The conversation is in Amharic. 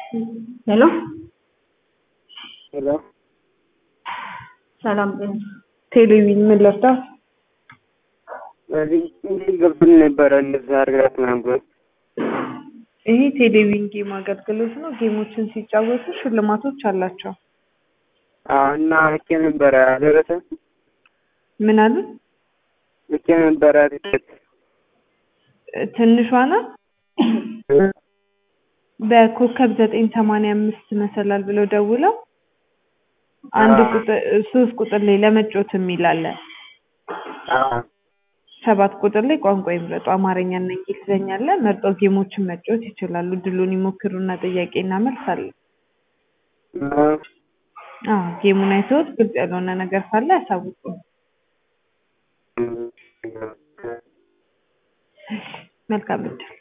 ሄሎ ሄሎ ሰላም ቴሌቪዥን ምን ልርዳት? እዚህ እንግዲህ ገብቶን ነበረ እንደዛ አድርጋት ምናምን ብሎ ይሄ ቴሌቪዥን ጌም አገልግሎት ነው። ጌሞችን ሲጫወቱ ሽልማቶች አላቸው። አዎ እና ልኬ ነበረ አልደረሰ ምን አሉ? ልኬ ነበረ ትኬት ትንሿ ናት። በኮከብ ዘጠኝ ሰማንያ አምስት መሰላል ብለው ደውለው አንድ ቁጥር ሶስት ቁጥር ላይ ለመጫወት የሚል አለ። አዎ ሰባት ቁጥር ላይ ቋንቋ ይምረጡ አማርኛ እና እንግሊዝኛ አለ። መርጠው ጌሞችን መጫወት ይችላሉ። ድሉን ይሞክሩና ጥያቄና መልስ አለ። አዎ ጌሙን አይተውት ግልጽ ያልሆነ ነገር ካለ ያሳውቁ። መልካም እድል